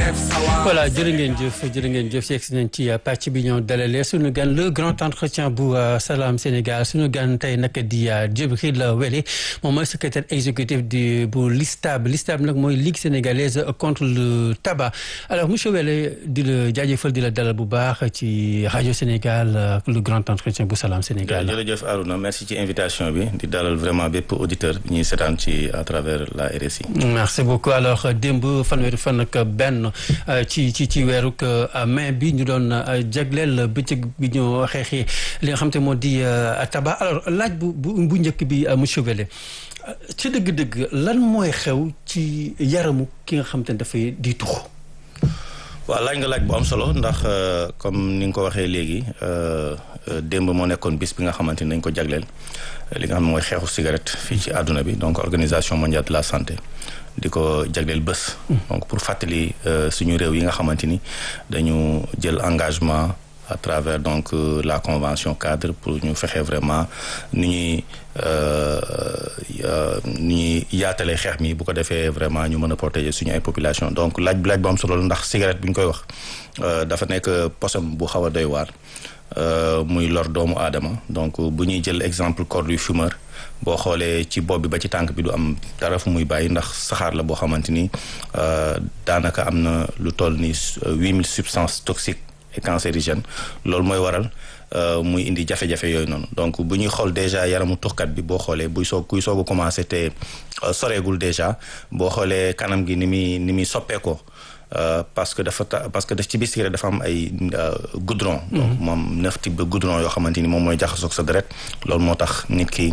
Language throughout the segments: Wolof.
voilà jërë ngeen jëf jërë ngeen jëf yegg si nañ ci pàcc bi ñoo dalalee suñu gan le grand entretien bu Salam Sénégal suñu gan tey nag di Djibril Wélé moom mooy secrétaire exécutif du bu LISTAB LISTAB nag mooy Ligue sénégalaise contre le tabac alors monsieur Wélé di la jaajëfal di la dalal bu baax ci rajo Sénégal le grand entretien bu Salam Sénégal. jërëjëf Arouna merci ci invitation bi di dalal vraiment bépp auditeur bi ñuy seetaan ci à travers la RSI. merci beaucoup alors démb fanweeri fan ak benn ci ci ci weeru mai bi ñu doon jagleel bëccëg bi ñu xeexee li nga xam te moo di tabac alors laaj bu bu njëkk bi monsieur Wélé ci dëgg-dëgg lan mooy xew ci yaramu ki nga xam te ne dafay di tux waaw laaj nga laaj bu am solo ndax comme ni nga ko waxee léegi démb moo nekkoon bis bi nga xamante ni dañ ko jagleel li nga xam ne mooy xeexu cigarette fii ci àdduna bi donc organisation mondiale de la santé di ko jagleel bés. donc pour fàttali suñu réew yi nga xamante ni dañu jël engagement à travers donc la convention cadre pour ñu fexe vraiment ni ñuy ni ñuy yaatalee xeex mi bu ko defee vraiment ñu mën a protéger suñu ay population donc laaj bi laaj bu am solo ndax cigarette bi ñu koy wax dafa nekk posom bu xaw a doy waar muy lor doomu aadama donc bu ñuy jël exemple corps du fumeur boo xoolee ci bopp bi ba ci tànk bi du am dara fu muy bàyyi ndax saxaar la boo xamante ni daanaka am na lu toll ni huit mille substances toxiques et cancérigènes loolu mooy waral muy indi jafe-jafe yooyu noonu donc bu ñuy xool déjà yaramu tuxkat bi boo xoolee buy soog kuy soog a commencé te soreegul déjà boo xoolee kanam gi ni muy ni muy soppeekoo parce que dafa parce que daf ci biir cigarette dafa am ay goudron. donc moom neuf type de goudron yoo xamante ni moom mooy jaxasoog sa deret loolu moo tax nit ki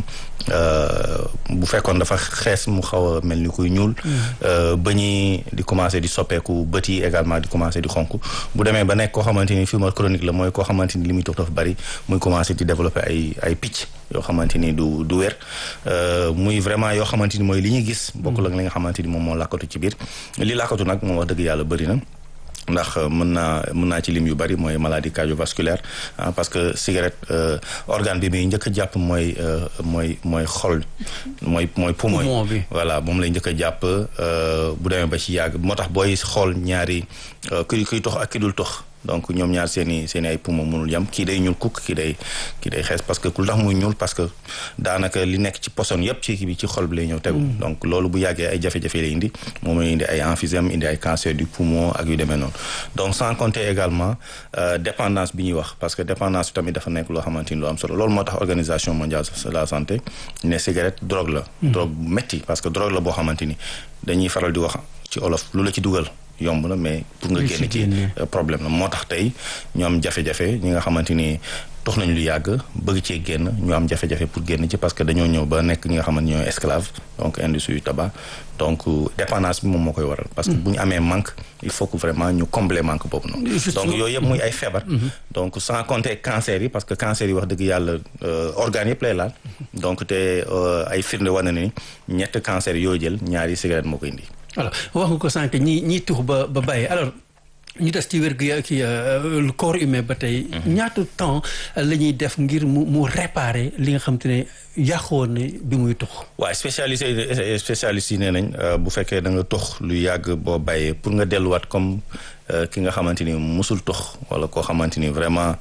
bu fekkoon dafa xees mu xaw a mel ni kuy ñuul. ba ñuy di commencé di soppeeku bët yi également di commencé di xonk bu demee ba nekk koo xamante ni fumeur chronique la mooy koo xamante ni li muy tox dafa bari muy commencé di développer ay ay picc yoo xamante ni du du wér muy vraiment yoo xamante ni mooy li ñuy gis. bokkul ak li nga xamante ni moom moo làkkatu ci biir li làkkatu nag moom wax dëgg yàlla bëri na. ndax mën naa mën naa ci lim yu bari mooy maladie cardiovasculaire parce que cigarette organe bi muy njëkk a jàpp mooy mooy mooy xol mooy mooy poumon bi voilà moom lay njëkk a jàpp bu demee ba ci yàgg moo tax booy xool ñaari kuy kuy tox ak ki dul tox donc ñoom ñaar seen i seen i ay poumon mënul yam kii day ñuul kukk kii day kii day xees parce que ku tax muy ñuul parce que daanaka li nekk ci poson yëpp ci kii bi ci xol bi lay ñëw tegu donc loolu bu yàggee ay jafe-jafe lay indi moom lay indi ay emphysème indi ay cancer du poumon ak yu demee noonu donc sans compter également dépendance bi ñuy wax parce que dépendance bi tamit dafa nekk loo xamante ni lu am solo loolu moo tax organisation mondiale de la santé ne cigarette drogue la drogue bu métti parce que drogue la boo xamante ni dañuy faral di wax ci olof lu la ci dugal yomb na mais pour nga génn ci problème la moo tax tey ñu am jafe-jafe ñi nga xamante ni tox nañ lu yàgg bëgg cee génn ñu am jafe-jafe pour génn ci parce que dañoo ñëw ba nekk ñi nga xamante ñooy esclave donc industrie yu tabac donc dépendance bi moom moo koy waral parce que bu ñu amee manque il faut que vraiment ñu combler manque boobu noonu donc yooyu yëpp muy ay feebar donc sans compter cancer yi parce que cancer yi wax dëgg yàlla organes yëpp lay laal donc te ay firnde wane na ni ñett cancer yoo jël ñaari cigarette moo koy indi alors wax nga ko sànq ñi ñiy tux ba ba bàyyi alors ñu des ci wér gu ki le corps humain ba tey ñaata temps la ñuy def ngir mu mu réparer li nga xam te ne yàqoon ne bi muy tux waaw spécialisé spécialistes yi nee nañ bu fekkee da nga tux lu yàgg boo bàyyee pour nga delluwaat comme ki nga xamante ni musul tux wala koo xamante ni vraiment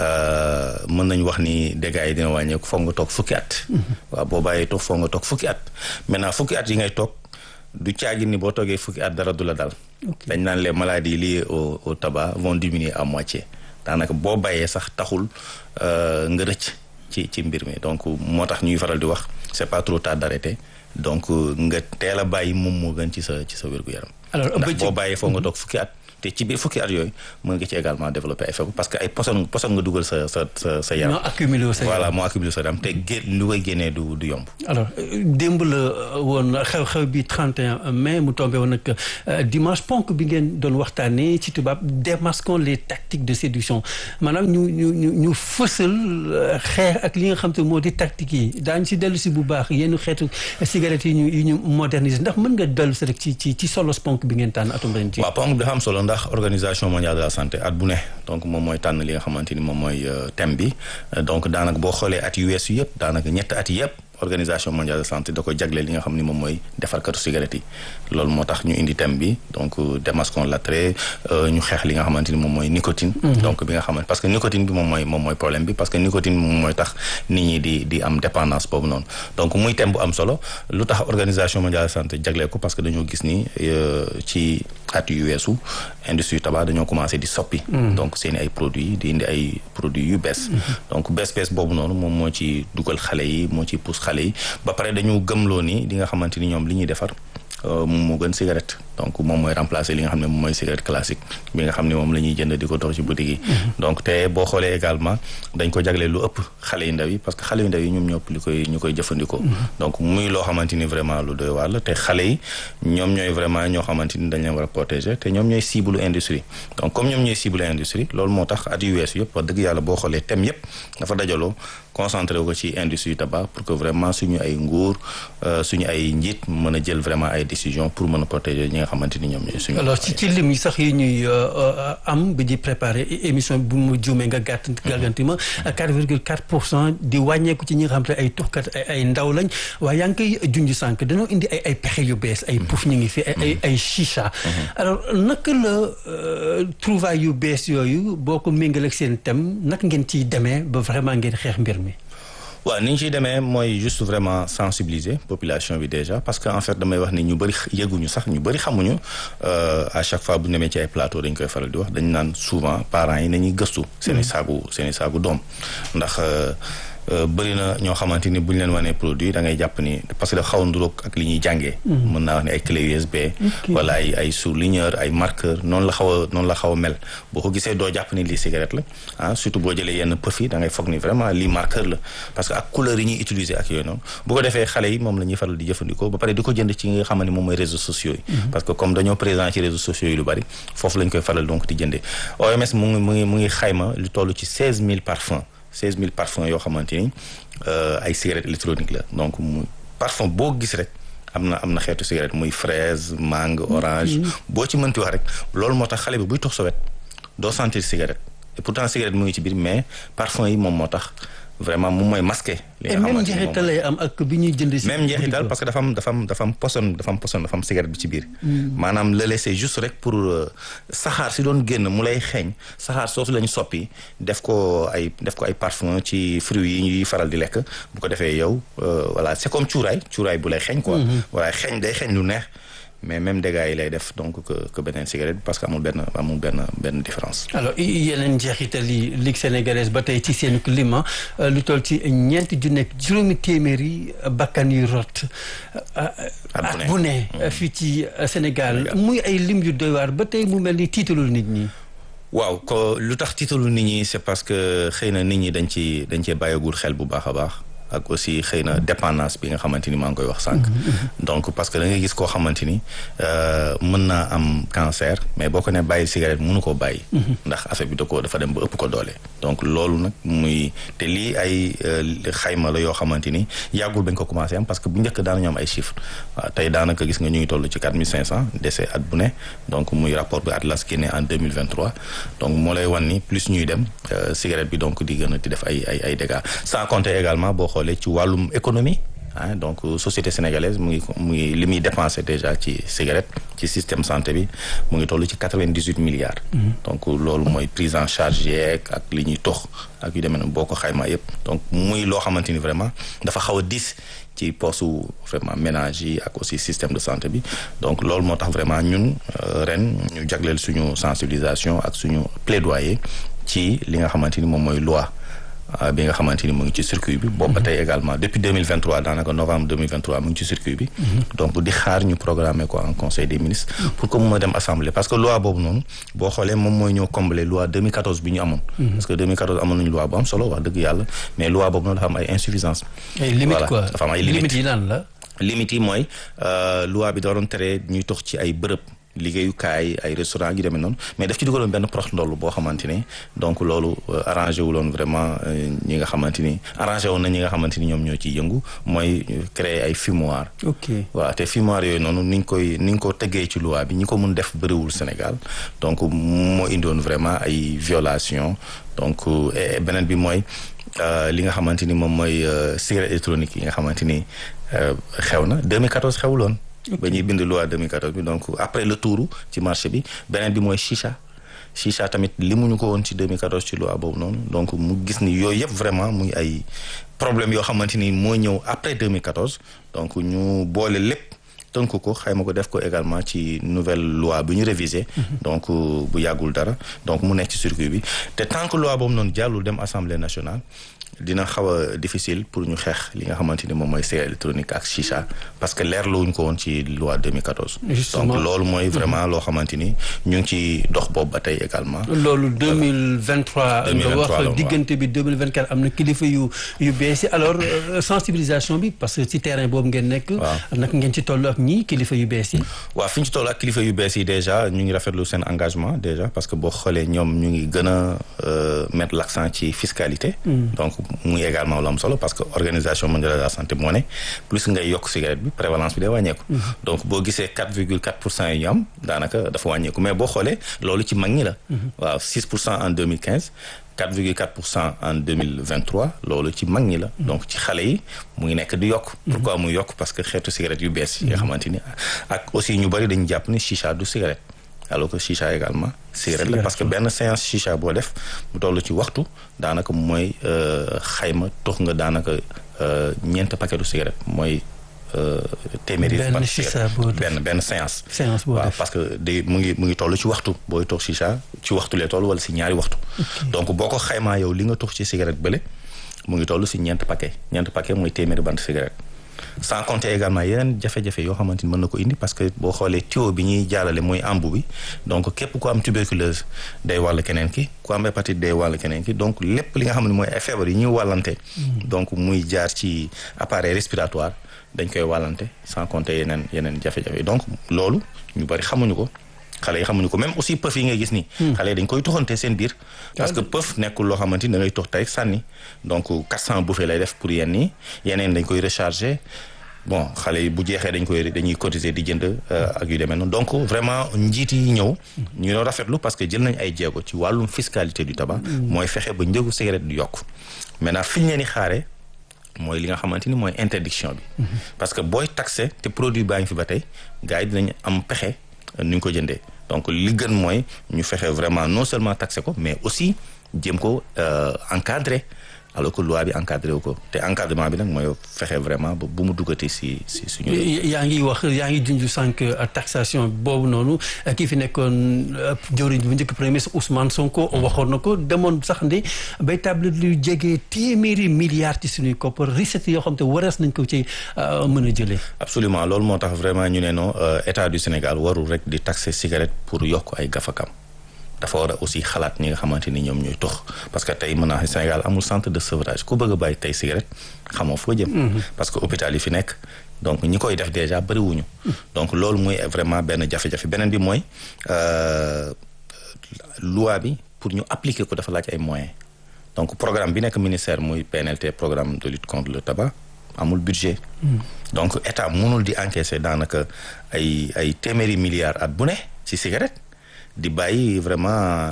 mën nañ wax ni dégâts yi dina wàññeeku foog nga toog fukki at waaw boo bàyyee tux foog nga toog fukki at maintenant fukki at yi ngay toog du caagi ni boo toogee fukki at dara du la dal dañ naan les maladies liées au au tabac vont diminuer à moitié daanaka boo bàyyee sax taxul nga rëcc ci ci mbir mi donc moo tax ñuy faral di wax c'est pas trop tard d'arrêter donc nga teel a bàyyi moom moo gën ci sa ci sa wér-gu-yaram ndax boo bàyyee foo nga toog fukki at te ci biir fukki at yooyu mën nga ci également développer ay feebar parce que ay poson poson nga dugal sa sa sa sa yaram. moo accumulé sa voilà moo accumulé sa yaram te gé lu koy génnee du du yomb. alors démb la woon xew-xew bi 31 mai mu tombé woon nag dimanche ponk bi ngeen doon waxtaanee ci tubaab démasquons les tactiques de séduction maanaam ñu ñu ñu ñu fësal xeex ak li nga xam te moo di tactique yi daañu si dellu si bu baax yenn xeetu cigarettes yi ñu yi ñu moderniser ndax mën nga dellu si rek ci ci ci solos ponk bi ngeen tànn atum ren ji. waaw ponk bi dafa am solo ndax organisation mondiale de la santé at bu ne donc moom mooy tànn li nga xamante ni moom mooy thème bi donc daanaka boo xoolee at yu weesu yëpp daanaka ñett at yëpp organisation mondiale de santé da ko jagleel li nga xam ni moom mooy defarkatu cigarette yi loolu moo tax ñu indi thème bi donc démasquons l'attrait ñu xeex li nga xamante ni moom mooy nicotine donc bi nga xamante parce que nicotine bi moom mooy moom mooy problème bi parce que nicotine moom mooy tax nit ñi di di am dépendance boobu noonu donc muy thème bu am solo lu tax organisation mondiale de santé jagleel ko parce que dañoo gis ni ci at yu weesu industrie tabac dañoo commencé di soppi donc seeni ay produits di indi ay produits yu bees donc bees bees boobu noonu moom moo ci dugal xale yi moo ci pousse xale yi ba pare dañu gëmloo ni di nga xamante ni ñoom li ñuy defar moom moo gën cigarette donc moom mooy remplacer li nga xam ne moom mooy cigarette classique bi nga xam ne moom la ñuy jënd di ko dox ci boutique yi donc te boo xoolee également dañ ko jagleel lu ëpp xale yu ndaw yi parce que xale yu ndaw yi ñoom ñëpp li koy ñu koy jëfandikoo donc muy loo xamante ni vraiment lu doy waar la te xale yi ñoom ñooy vraiment ñoo xamante ni dañ leen war a protéger te ñoom ñooy cible industrie donc comme ñoom ñooy cible industrie loolu moo tax at yu weesu yëpp wax dëgg yàlla boo xoolee thème yëpp dafa dajaloo concentré ko ci industrie tabac pour que vraiment suñu ay nguur suñu ay njiit mën a jël vraiment ay décisions pour mën a protéger ñi nga xamante ni ñoom ñooy suñu. alors ci ci lim yi sax yi ñuy am bi di préparer émission bu mu juumee nga gàtt gàlganti ma 4 virgule 4 pour cent di wàññeeku ci ñi nga xam te ay tuxkat ay ndaw lañ waaye yaa ngi koy junj sànq dañoo indi ay ay pexe yu bees ay puuf ñu ngi fi ay ay chicha. alors naka la trouvailles yu bees yooyu boo ko méngaleeg seen thème naka ngeen ciy demee ba vraiment ngeen xeex mbir mi. waaw ni ñu ciy demee mooy juste vraiment sensibiliser population bi déjà parce que en fait damay wax ni ñu bëri yëguñu sax ñu bëri xamuñu à chaque fois bu ñu demee ci ay plateau dañ koy faral di wax dañu naan souvent parents yi nañuy gëstu. seen i saagu seen i saagu doom ndax. bëri na ñoo xamante ni bu ñu leen wanee produit da ngay jàpp ni parce que dafa xaw a nduróog ak li ñuy jàngee. mën naa wax ne ay clé USB. wala ay ay surligneur ay marqueur noonu la xaw a noonu la xaw a mel boo ko gisee doo jàpp ni lii cigarette la ah surtout boo jëlee yenn pëf yi da ngay foog ni vraiment lii marqueur la parce que ak couleur yi ñuy utiliser ak yooyu noonu bu ko defee xale yi moom la ñuy faral di jëfandikoo ba pare di ko jënd ci nga xam ne moom mooy réseaux sociaux yi. parce que comme dañoo présent ci réseaux sociaux yi lu bari foofu lañ koy faral donc di jëndee OMS mu ngi mu ngi mu ngi xayma lu toll ci 16000 parfums. 16000 parfums yoo xamante ni ay cigarette électronique la donc mu parfum boo gis rek am na am na xeetu cigarette muy fraise mangue orange boo ci mënti wax rek loolu moo tax xale bi buy tox sa wet doo sentir cigarette et pourtant cigarette mu ngi ci biir mais parfum yi moom moo tax vraiment moom mooy masqué. li nga xamante ne njeexital lay am ak bi ñuy jënd si. même njeexital parce que dafa am dafa am dafa am poson dafa am poson dafa am cigarette bi ci biir. maanaam lële c'est juste rek pour saxaar si doon génn mu lay xeeñ saxaar soosu lañu soppi def ko ay def ko ay parfum ci fruits yi ñuy faral di lekk bu ko defee yow voilà c'est comme cuuraay cuuraay bu lay xeeñ quoi. voilà xeeñ day xeeñ lu neex. mais même dégâts yi lay def donc que que beneen cigarette parce que amul benn amul benn benn différence. alors yeneen njeexital yi Ligue sénégalaise ba tey ci seen climat lu toll ci ñeenti ju nekk juróomi téeméeri bakkan yu rot. at bu ne fii ci Sénégal muy ay lim yu doy waar ba tey mu mel ni tiitalul nit ñi. waaw ko lu tax tiitalul nit ñi c'est parce que xëy na nit ñi dañ ci dañ cee bàyyagul xel bu baax a baax. ak aussi xëy na dépendance bi nga xamante ni maa ngi koy wax sànq. donc parce que da ngay gis koo xamante ni mën naa am cancer mais boo ko ne bàyyi cigarette mënu koo bàyyi. ndax affaire bi da ko dafa dem ba ëpp ko doole. donc loolu nag muy te lii ay xayma la yoo xamante ni yàggul bañ ko commencé am parce que bu njëkk daanañu am ay chiffres waaw tey daanaka gis nga ñu ngi toll ci quatre mille cinq cent décès at bu ne donc muy rapport bi Atlas génne en deux mille vingt trois donc moo lay wan ni plus ñuy dem cigarette bi donc di gën a di def ay ay ay dégâts sans compter également boo xoolee ci wàllum économie ah donc société sénégalaise mu ngi mu ngi li muy dépensé déjà ci cigarette ci système santé bi mu ngi toll ci quatre-vingt-dix-huit milliards. donc loolu mooy prise en charge yeeg ak li ñuy tox ak yu demee noonu boo ko xaymaa yëpp. donc muy loo xamante ni vraiment dafa xaw a diis ci postu vraiment ménage yi ak aussi système de santé bi donc loolu moo tax vraiment ñun ren ñu jagleel suñu sensibilisation ak suñu plaidoyer ci li nga xamante ni moom mooy loi. bi nga xamante ni mu ngi ci circuit bi. boobu ba tey également depuis deux mille vingt trois daanaka novembre deux mille vingt trois mu ngi ci circuit bi. donc di xaar ñu programmer ko en conseil des ministres. pour que mu mën a dem assemblée parce que loi boobu noonu boo xoolee moom mooy ñëw combler loi 2014 bi ñu amoon. parce que 2014 amoon nañu loi bu am solo wax dëgg yàlla mais loi boobu noonu dafa am ay insuffisance. ay limites quoi dafa am ay limites yi lan la. limites yi mooy loi bi da doon tere ñuy tox ci ay bërëb. liggéeyukaay ay restaurant yu demee noonu mais daf ci dugaloon benn prox ndoll boo xamante ni donc loolu arrangé wu loon vraiment ñi nga xamante ni arrangé woon na ñi nga xamante ni ñoom ñoo ciy yëngu mooy créer ay fumoir ok waaw te fumoir yooyu noonu ni ñu koy ni ñu ko tëggee ci loi bi ñi ko mun def bëriwul Sénégal donc moo indoon vraiment ay violation donc beneen bi mooy li nga xamante ni moom mooy cigarette électronique yi nga xamante ni xew na 2014 xewuloon. ba ñuy bind loi 2014 bi donc après le tour ci marché bi beneen bi mooy chicha. chicha tamit limuñu ko woon ci 2014 ci loi boobu noonu donc mu gis ni yooyu yëpp vraiment muy ay problème yoo xamante ni moo ñëw après 2014 donc ñu boole lépp tënk ko xayma ko def ko également ci nouvelle loi bi ñu révisé donc bu yàggul dara donc mu nekk ci circuit bi te tant que loi boobu noonu jàllul dem assemblée nationale dina xaw a difficile pour ñu xeex li nga xamante ni moom mooy cigarette électronique ak chicha parce que leerluwuñ ko woon ci loi 2014. Justement. donc loolu mooy vraiment loo xamante ni ñu ngi ci dox boobu ba tey également. loolu 2023 nga 2023 la wax waaw. diggante bi 2024 am na kilifa yu yu bees yi alors euh, sensibilisation bi parce que ci terrain boobu ngeen nekk. Waaw. naka ngeen ci toll ak ñii kilifa yu bees yi. waaw fi ñu ci toll ak kilifa yu bees yi déjà ñu ngi rafetlu seen engagement déjà parce que boo xoolee ñoom ñu ngi gën a euh, mettre l'accent ci fiscalité. donc muy également lu am solo parce que organisation mondiale de la santé moo ne plus ngay yokk cigarette bi prévalence bi day wàññeeku. donc boo gisee 4,4 pour cent yi ñu am daanaka dafa wàññeeku mais boo xoolee loolu ci mag ñi la. waaw 6 pour cent en 2015. 4,4 pour cent en 2023 loolu ci mag ñi la. donc ci xale yi mu ngi nekk di yokk. pourquoi muy yokk parce que xeetu cigarette yu bees yi nga xamante ni ak aussi ñu bëri dañu jàpp ni chicha du cigarette. alors que chicha également cigarette la parce que benn séance chicha boo def mu toll ci waxtu daanaka mooy euh, xayma tox nga daanaka euh, ñeent paquetu cigarette mooy euh, téeméeri. Benn paquet chicha cigarette. boo def. benn benn séance. séance boo waaw def. parce que day mu ngi mu ngi toll ci waxtu booy tox chicha ci waxtu lay toll wala si ñaari waxtu. donc boo ko xaymaa yow li nga tox ci cigarette bële mu ngi toll si ñeent paquet ñeent paquet mooy téeméeri bant cigarette. sans compter également yeneen jafe-jafe yoo xamante ni mën na ko indi parce que boo xoolee tuyau bi ñuy jaalale mooy embu bi donc képp ku am tuberculose day wàll keneen ki ku am hépatite day wàll keneen ki donc lépp li nga xam ne mooy ay feebar yi ñuy wàllante. donc muy jaar ci appareil respiratoire dañ koy wàllante sans compter yeneen yeneen jafe-jafe donc loolu ñu bari xamuñu ko. xale yi xamuñu ko même aussi pëf yi ngay gis nii. xale yi dañ koy toxante seen biir. parce que pëf nekkul loo xamante ni da ngay tox tey sànni donc 400 bouffées lay def pour yenn yi yeneen dañ koy recharger bon xale yi bu jeexee dañ koy dañuy cotiser di jënd euh, ak yu demee noonu donc vraiment njiit yi ñëw. ñu doon rafetlu parce que jël nañ ay jéego ci wàllum fiscalité du tabac. mooy fexe ba njëgu cigarette du yokk maintenant fi ñu leen di xaaree. mooy li nga xamante ni mooy interdiction bi. parce que booy taxé te produit baa ngi fi ba tey gars yi dinañ am pexe nu ñu ko jëndee donc li gën mooy ñu fexe vraiment non seulement taxé ko mais aussi jéem ko euh, encadrer alors que loi bi encadré wu ko te encadrement bi nag mooy fexe vraiment ba bu mu duggati si si suñu. yaa ngi wax yaa ngi junj sànq taxation boobu noonu kii fi nekkoon jëwriñ bu njëkk premier ministre Ousmane Sonko waxoon na ko demoon sax ndi bay table lu jege téeméeri milliards ci suñuy koppar recettes yoo xam te warees nañ ko ci mën a jëlee. absolument loolu moo tax vraiment ñu ne non euh, état du Sénégal warul rek di taxer cigarette pour yokk ay gafakam dafa war a aussi xalaat ñi nga xamante ni ñoom ñooy tox parce que tey mën naa xam Sénégal amul centre de sevrage ku bëgg a bàyyi tey cigarette xamoo foo jëm. parce que hôpital yi fi nekk donc ñi koy def déjà bëriwuñu. donc loolu mooy vraiment benn jafe-jafe beneen bi mooy euh, loi bi pour ñu appliquer ko dafa laaj ay moyens donc programme bi nekk ministère muy PNLT programme de lutte contre le tabac amul budget. donc état mënul di encaisser daanaka ay ay téeméeri milliards at bu ne ci cigarette. di bàyyi vraiment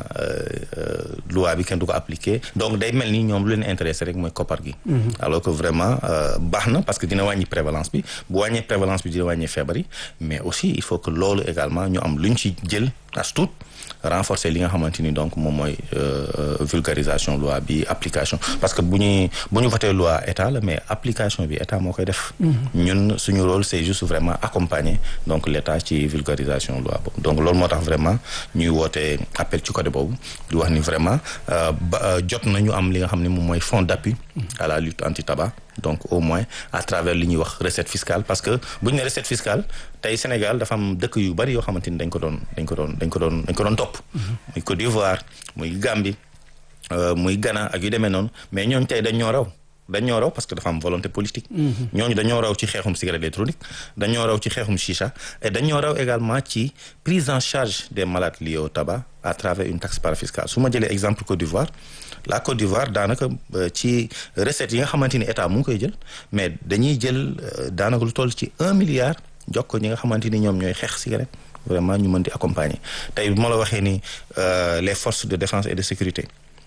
loi bi kenn du ko appliquer donc day mel ni ñoom lu leen intéressé rek mooy koppar gi. alors que vraiment baax na parce que dina wàññi prévalence bi bu wàññee prévalence bi dina wàññi feebar yi mais aussi il faut que loolu également ñu am lu ñu ci jël as tuut renforcer li nga xamante ni donc moom mooy vulgarisation loi bi application parce que bu ñuy bu ñu voté loi état la mais application bi état moo koy def. ñun suñu rôle c'est juste vraiment accompagner donc l'état ci vulgarisation loi boobu donc loolu moo tax vraiment ñuy woote appel ci côté boobu di wax ni vraiment ba jot nañu am li nga xam ne moom mooy fonds d'appui à la lutte anti-tabac donc au moins à travers li ñuy wax recette fiscale parce que bu ñu ne recette fiscale tey Sénégal dafa am dëkk yu bari yoo xamante ni dañ ko doon dañ ko doon dañ ko doon dañ ko doon topp. muy Côte d'Ivoire muy Gambie muy Ghana ak yu demee noonu mais ñooñu tey dañ ñoo raw. dañoo raw parce que dafa am volonté politique. ñooñu dañoo raw ci xeexum cigarette électronique dañoo raw ci xeexum chicha et dañoo raw également ci prise en charge des malades liés au tabac à travers une taxe parafiscale su ma jëlee exemple Côte d'Ivoire la Côte d'Ivoire daanaka ci recettes yi nga xamante ni état mu ngi koy jël mais dañuy jël daanaka lu toll ci un milliard jox ko ñi nga xamante ni ñoom ñooy xeex cigarette vraiment ñu mën di accompagner tey bu ma la waxee ni les forces de défense et de sécurité.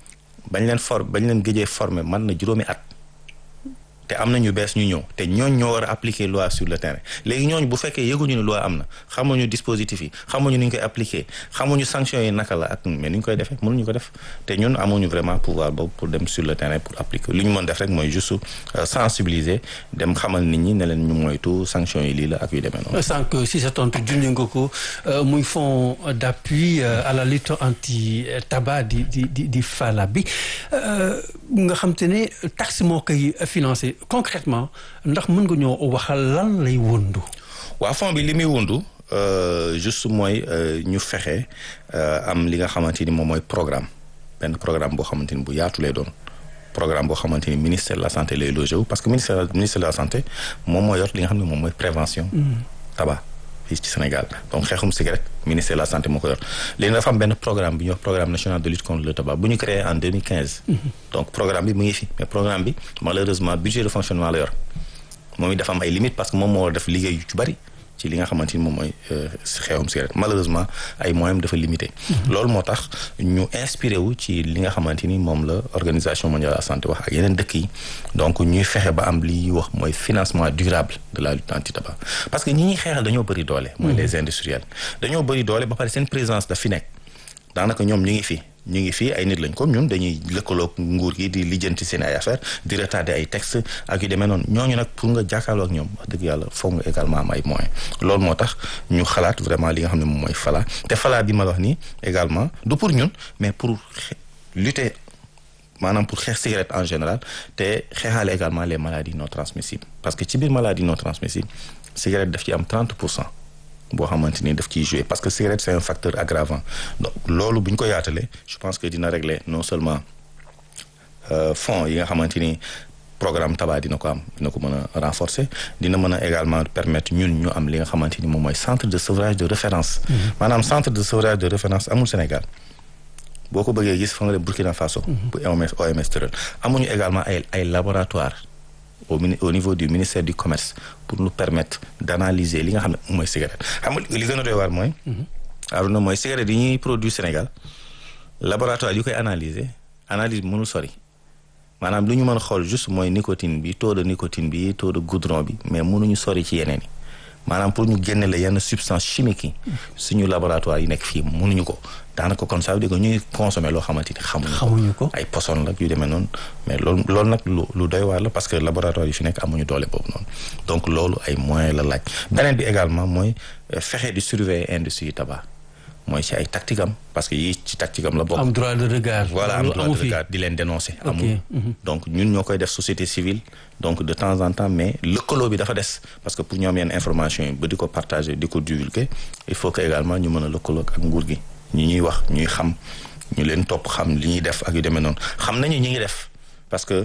bañ leen for bañ leen gëjee formé man na juróomi at te am na ñu bees ñu ñëw te ñooñ ñoo war a appliquer loi sur le terrain léegi ñooñu bu fekkee yëguñu ne loi am na xamuñu dispositif yi xamuñu ni ñu koy appliquer xamuñu sanction yi naka la ak mais ni ñu koy defee mënuñu ko def te ñun amuñu vraiment pouvoir boobu pour dem sur le terrain pour appliquer li ñu mën def rek mooy juste sensibiliser dem xamal nit ñi ne leen ñu moytu sanction yi lii la ak yu demee noonu. sànq si sa tontu junj nga ko muy fonds d'appui à la lutte anti tabac di di di di FALA bi nga xam te ne taxe moo koy financé. concrètement ndax mën nga ñoo waxal lan lay wundu waa fond bi li muy wundu juste mooy ñu fexe am li nga xamante ni moom mooy programme benn programme boo xamante ni bu yaatu lay doon programme boo xamante ni ministère de la santé lay logé wu parce que ministère ministère de la santé moom moo yor li nga xam ne moom mooy prévention tabac fii ci Sénégal donc xeexum cigarette ministère de la santé moo ko yor léegi dafa am benn programme bi ñuy wax programme national de lutte contre le tabac bu ñu créé en 2015. donc programme bi mu ngi fi mais programme bi malheureusement budget de fonctionnement la yor moom it dafa am ay limites parce que moom moo def liggéey yu ci bari ci li nga xamante ni moom mooy xeexum cigarette malheureusement ay moyens dafa limité. loolu moo tax ñu inspiré wu ci li nga xamante ni moom la organisation mondiale de la santé wax ak yeneen dëkk yi donc ñuy fexe ba am li wax mooy financement durable de la lutte anti tabac parce que ñi ñuy xeexal dañoo bëri doole. mooy les industriels dañoo bëri doole ba pare seen présence daf fi nekk daanaka ñoom ñu ngi fi. ñu ngi fii ay nit lañ comme ñun dañuy lëkkaloog nguur gi di lijjanti seen ay affaire di retarder ay textes ak yu demee noonu ñooñu nag pour nga jàkkaarloo ak ñoom wax dëgg yàlla foog nga également am ay moyens loolu moo tax ñu xalaat vraiment li nga xam ne moom mooy FALA te FALA bi ma wax nii également du pour ñun mais pour lutter maanaam pour xeex cigarette en général te xeexaale également les maladies non transmissibles parce que ci biir maladies non transmissibles cigarette daf ci am 30 pour cent boo xamante ni daf ciy jouer parce que cigarette c'est un facteur aggravant donc loolu bu ñu ko yaatalee je pense que dina régler non seulement fonds yi nga xamante ni programme tabac dina ko am dina ko mën a renforcer dina mën a également permettre ñun ñu am li nga xamante ni moom mooy centre de sevrage de référence. maanaam centre de sevrage de référence amul Sénégal boo ko bëggee gis fa nga dem Burkina Faso. bu OMS OMS tëral amuñu également ay ay laboratoire au au niveau du ministère du commerce pour nous permettre d'analyser li nga xam ne mooy cigarette xam nga li gën a doy waar mooy. Aruna mooy cigarette yi ñuy produit Sénégal laboratoire yu koy analyser analyse bi mënul sori maanaam lu ñu mën a xool juste mooy nicotine bi taux de nicotine bi taux de goudron bi mais mënuñu sori ci yeneen yi maanaam pour ñu génne la yenn substance chimique yi suñu laboratoire yi nekk fii mënuñu ko daanaka kon ça veut dire que ñuy consommer loo xamante ni xamuñu ko ay poson la yu demee noonu mais loolu loolu nag lu lu doy waar la parce que laboratoire yi fi nekk amuñu doole boobu noonu donc loolu ay moyens la laaj beneen bi également mooy fexe di surveiller industrie tabac mooy ci ay tactique am parce que yii ci tactique am la bokk. am droit de regard. voilà am droit de regard di leen dénoncer. amul donc ñun ñoo koy def société civile donc de temps en temps mais lëkkaloo bi dafa des parce que pour ñoom yenn information yi ba di ko partager di ko divulguer il faut que également ñu mën a lëkkaloo ak nguur gi ñi ñuy wax ñuy xam ñu leen topp xam li ñuy def ak yu demee noonu xam nañu ñi ngi def parce que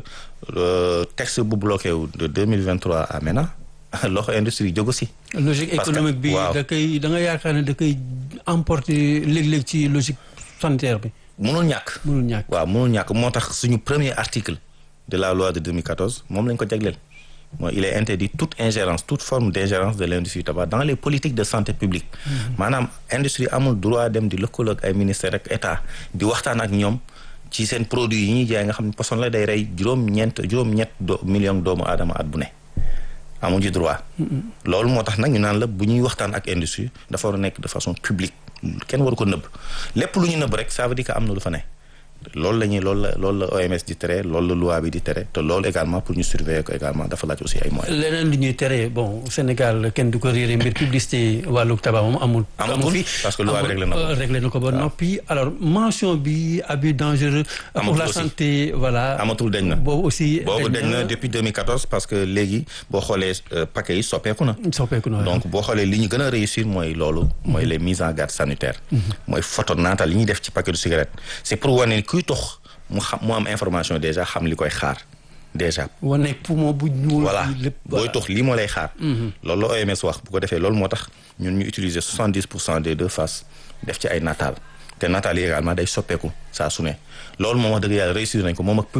texte bu bloqué wu de deux mille vingt trois à maintenant loxo industrie jógu si. logique économique bi da koy da nga yaakaar ne da koy emporter léeg-léeg ci logique sanitaire bi. mënul ñàkk. mënul ñàkk waaw mënul ñàkk moo tax suñu premier article de la loi de 2014 moom lañ ko jagleel mooy il est interdit toute ingérence toute forme d'ingérence de l'industrie tabac dans les politiques de santé publique. maanaam industrie amul droit dem di lëkkaloo ak ay ministère ak état di waxtaan ak ñoom. ci seen produit yi ñuy jaay nga xam ne poson la day rey juróom-ñeent juróom-ñett do million doomu aadama at bu ne. amuñu droit. loolu moo tax nag ñu naan la bu ñuy waxtaan ak industrie dafa war a nekk de façon publique kenn waru ko nëbb lépp lu ñu nëbb rek ça veut dire que am na lu fa ne. loolu la ñuy loolu la loolu la OMS di tere loolu la loi bi di tere te loolu également pour ñu surveiller ko également dafa laaj aussi ay moyens. leneen li ñuy tere bon Sénégal kenn du ko réeré mbir publicité wàllu tabac moom amul. amul fi parce que loi bi réglé na ko réglé na ko ba noppi alors mention bi abus dangereux. pour la santé voilà. amatul dañ na boobu aussi. boobu dañ na depuis 2014 parce que léegi boo xoolee paquet yi soppeeku na. soppeeku na donc boo xoolee li ñu gën a réussir mooy loolu. mooy les mises en garde sanitaires. mooy photo naata li ñuy def ci paquet de cigarette c'est pour wane kuy tox mu xam mu am information déjà xam li koy xaar déjà. wane poumon bu ñuul. voilà booy tox lii moo lay xaar. loolu la OMS wax bu ko defee loolu moo tax ñun ñu utiliser soixante dix pour cent des deux faces def ci ay nataal te nataal yi également day soppeeku saa su ne loolu moom wax dëgg yàlla réussir nañ ko moom ak